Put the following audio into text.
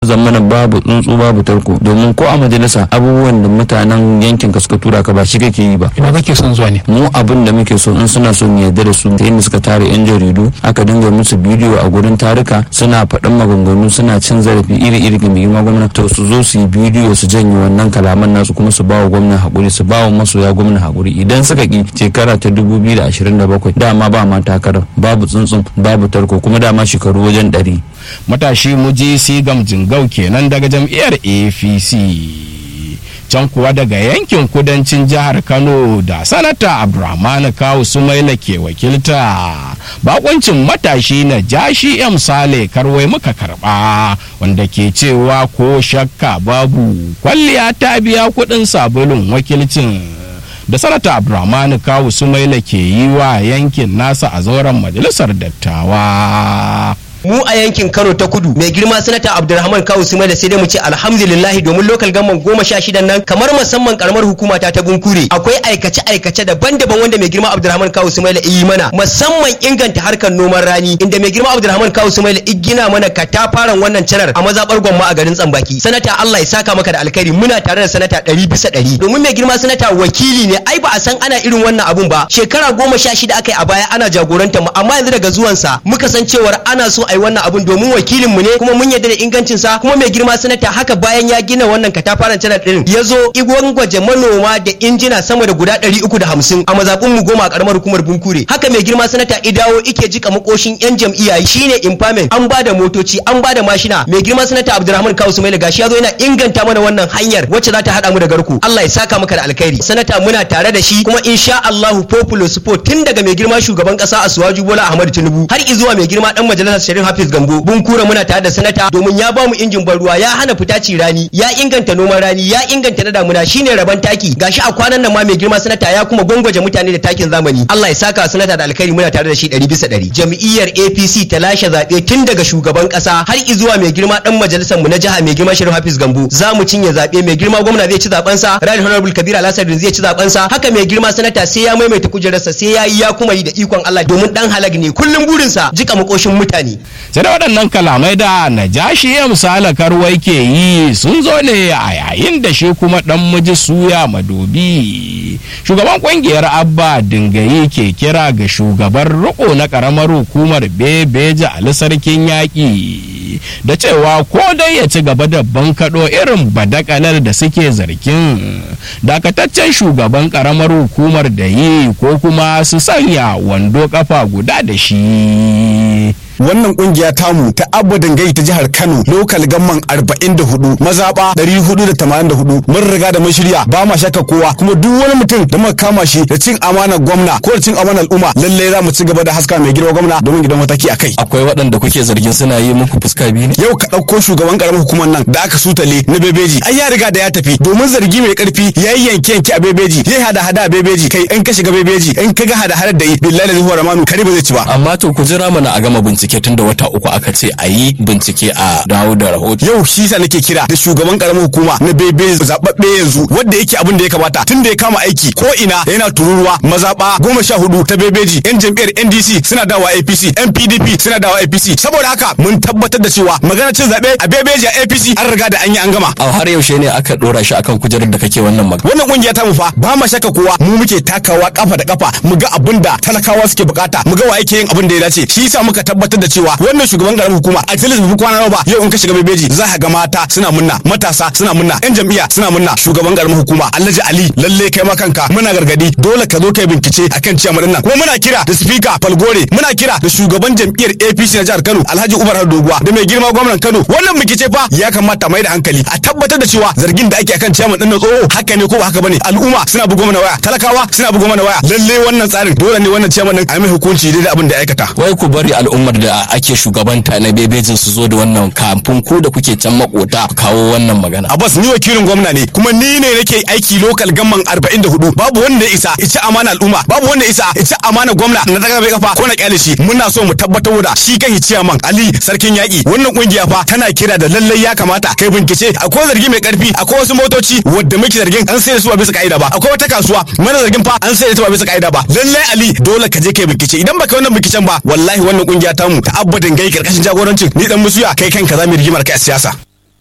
zamana babu tsuntsu babu tarko domin ko a majalisa abubuwan da mutanen yankin ka suka tura ka ba shi kake yi ba ina kake son zuwa ne mu abin da muke so in suna so mu yarda da su ta yadda suka tare yan jaridu aka dinga musu bidiyo a gurin tarika suna faɗin maganganu suna cin zarafi iri-iri ga mai girma gwamna to su zo su yi bidiyo su janye wannan kalaman nasu kuma su bawa gwamna hakuri su bawa masoya gwamna hakuri idan suka ki shekara ta 2027 dama ba ma takarar babu tsuntsun babu tarko kuma dama shekaru wajen ɗari. matashi muji sigam jingau kenan daga jam'iyyar apc can kuwa daga yankin kudancin jihar kano da sanata abdulrahman kawu sumaila ke wakilta bakoncin matashi na jashi m sale karwai muka karba wanda ke cewa ko shakka babu kwalliya ta biya kudin sabulun wakilcin da sanata abdulrahman kawu sumaila ke yi wa yankin nasa a zauren majalisar dattawa mu a yankin Kano ta kudu mai girma sanata Abdulrahman Kawu Suma da sai dai mu ce alhamdulillah domin lokal gamman goma sha shidan nan kamar musamman karamar hukuma ta ta Bunkure akwai aikace aikace daban-daban wanda mai girma Abdulrahman Kawu Suma da yi mana musamman inganta harkar noman rani inda mai girma Abdulrahman Kawu Suma da gina mana katafaren wannan canar a mazabar gwamma a garin Tsambaki sanata Allah ya saka maka da alkhairi muna tare da sanata ɗari bisa ɗari domin mai girma sanata wakili ne ai ba a san ana irin wannan abun ba shekara goma sha shida aka yi a baya ana jagoranta mu amma yanzu daga zuwansa muka san cewar ana so a yi wannan abun domin wakilin mu ne kuma mun yarda da ingancin sa kuma mai girma sanata haka bayan ya gina wannan katafaren channel din ya zo igwan gwaje manoma da injina sama da guda 350 a mazabun mu goma a karamar hukumar Bunkure haka mai girma sanata idawo ike jika makoshin yan jam'iyya shine impairment an ba da motoci an ba da mashina mai girma sanata Abdulrahman Kawu Sumaila gashi ya zo yana inganta mana wannan hanyar wacce za ta hada mu da garku Allah ya saka maka da alkhairi sanata muna tare da shi kuma insha Allah popular support tun daga mai girma shugaban kasa Asuwaju Bola Ahmad Tinubu har izuwa mai girma dan majalisar Sharif Hafiz Gambo bun kura muna tare da sanata domin ya bamu injin ban ruwa ya hana fita ci rani ya inganta noman rani ya inganta na damuna shine raban taki gashi a kwanan nan ma mai girma sanata ya kuma gwangwaje mutane da takin zamani Allah ya saka sanata da alkhairi muna tare da shi 100 bisa 100 jam'iyyar APC ta lashe zabe tun daga shugaban kasa har izuwa mai girma dan majalisar mu na jiha mai girma Sharif Hafiz Gambo za mu cinye zabe mai girma gwamna zai ci zaben sa Right Honorable Kabir Alasadin zai ci zaben sa haka mai girma sanata sai ya maimaita kujerarsa sai ya yi ya kuma yi da ikon Allah domin dan halag ne kullum burinsa jika makoshin mutane sai da waɗannan kalamai da najashi ya misala karwai ke yi sun zo ne a yayin da shi kuma ɗan miji suya madobi shugaban ƙungiyar abba dingayi ke kira ga shugaban riko na ƙaramar hukumar bebeja ali sarkin yaƙi da cewa ko dai ya ci gaba da bankaɗo irin badakalar da suke zargin dakataccen shugaban ƙaramar hukumar da yi ko kuma su sanya wando kafa guda da shi wannan kungiya tamu ta abba dangai ta jihar kano lokal gamman 44 mazaba 484 mun riga da mun shirya ba ma shakka kowa kuma duk wani mutum da muka kama shi da cin amanar gwamna ko da cin amanar al'umma lallai za mu ci gaba da haska mai girma gwamna domin gidan mataki a kai akwai waɗanda kuke zargin suna yi muku fuska biyu ne yau ka ɗauko shugaban karamar hukumar nan da aka sutale na bebeji ai ya riga da ya tafi domin zargi mai karfi ya yi yanke yanke a bebeji ya hada hada a bebeji kai in ka shiga bebeji in ka ga hada hadar da yi billahi da zuwa ramanu kare ba zai ci ba amma to ku jira mana a gama bincike tun da wata uku aka ce a yi bincike a dawo da rahoto yau shi sa nake kira da shugaban karamar hukuma na bebe zababbe yanzu wanda yake abin da ya kamata tun da ya kama aiki ko ina yana tururuwa mazaba goma sha hudu ta bebeji yan jam'iyyar ndc suna dawa apc yan pdp suna dawa apc saboda haka mun tabbatar da cewa magana cin zaɓe a bebeji a apc an riga da an yi an gama a har yaushe ne aka dora shi akan kujerar da kake wannan magana wannan kungiya ta mu fa ba ma shakka kowa mu muke takawa kafa da kafa mu ga abin da talakawa suke bukata mu ga wa yake yin abin da ya dace shi yasa muka tabbatar da cewa wannan shugaban garin hukuma a tilis bai kwana ba yau in ka shiga bebeji za ka ga mata suna munna matasa suna munna yan jam'iyya suna munna shugaban garin hukuma Alhaji Ali lalle kai ma kanka muna gargadi dole ka zo kai bincike akan ciyar nan kuma muna kira da speaker Falgore muna kira da shugaban jam'iyyar APC na jihar Kano Alhaji Umar Doguwa da mai girma gwamnan Kano wannan bincike fa ya kamata mai da hankali a tabbatar da cewa zargin da ake akan ciyar din na tsoho haka ne ko ba haka bane al'umma suna bugo mana waya talakawa suna bugo mana waya lalle wannan tsarin dole ne wannan ciyar din a mai hukunci daidai abin da ya aikata wai ku bari al'ummar da ake shugabanta na bebejin su zo da wannan kamfin ku da kuke can makota kawo wannan magana Abbas ni wakilin gwamna ne kuma ni ne nake aiki lokal gamman 44 babu wanda ya isa ita amana al'umma babu wanda ya isa ita amana gwamna na daga bai kafa ko na kyale shi muna so mu tabbatar da shi kan ciyaman Ali sarkin yaki wannan kungiya fa tana kira da lallai ya kamata kai bincike akwai zargi mai karfi akwai wasu motoci wadda muke zargin an sai da su ba bisa ka'ida ba akwai wata kasuwa mana zargin fa an sai da su ba bisa ka'ida ba lallai Ali dole ka je kai bincike idan baka wannan binciken ba wallahi wannan kungiya tamu ta abadin gai karkashin jagorancin ni dan musuya kai kanka za mu rigimar kai a siyasa